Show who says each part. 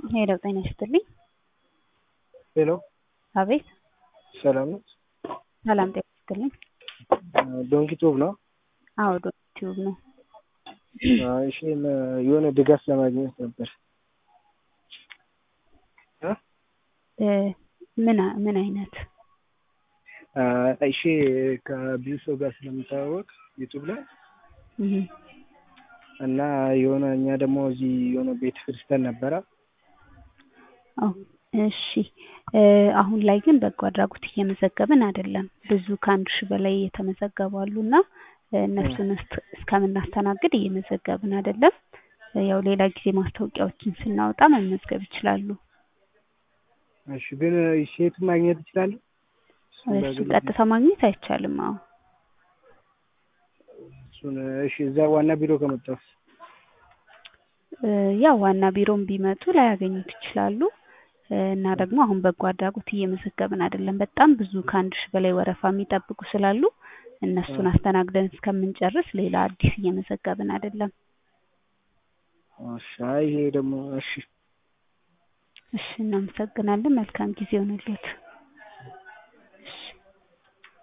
Speaker 1: ሄሎ ጤና ይስጥልኝ።
Speaker 2: ሄሎ
Speaker 1: አቤት
Speaker 2: ሰላም ነው?
Speaker 1: ሰላም ጤና ይስጥልኝ።
Speaker 2: ዶንኪ ቱብ ነው?
Speaker 1: አዎ ዶንኪ ቲዩብ ነው።
Speaker 2: እሺ የሆነ ድጋፍ ለማግኘት ነበር።
Speaker 1: እ ምን አ- ምን አይነት
Speaker 2: እሺ ከብዙ ሰው ጋር ስለምታወቅ ዩቱብ ላይ
Speaker 1: እህ፣
Speaker 2: እና የሆነ እኛ ደግሞ እዚህ የሆነ ቤተ ክርስቲያን ነበረ
Speaker 1: አዎ እሺ እ አሁን ላይ ግን በጎ አድራጎት እየመዘገብን አይደለም። ብዙ ከአንድ ሺህ በላይ የተመዘገቡ አሉና እ እነሱን እስክ- እስከምናስተናግድ እየመዘገብን አይደለም። እ ያው ሌላ ጊዜ ማስታወቂያዎችን ስናወጣ መመዝገብ ይችላሉ።
Speaker 2: እሺ ግን ሴት ማግኘት ይችላሉ?
Speaker 1: እሱ ቀጥታ ማግኘት አይቻልም። አዎ
Speaker 2: እሱን እሺ እዛ ዋና ቢሮ ከመጣሁ
Speaker 1: እ ያው ዋና ቢሮም ቢመጡ ላያገኙት ይችላሉ። እ እና ደግሞ አሁን በጎ አድራጎት እየመዘገብን አይደለም። በጣም ብዙ ከአንድ ሺህ በላይ ወረፋ የሚጠብቁ ስላሉ እነሱን አስተናግደን እስከምንጨርስ ሌላ አዲስ እየመዘገብን አይደለም።
Speaker 2: እሺ አይ ይሄ ደግሞ እሺ
Speaker 1: እሺ እናመሰግናለን። መልካም ጊዜ ይሆንልዎት። እሺ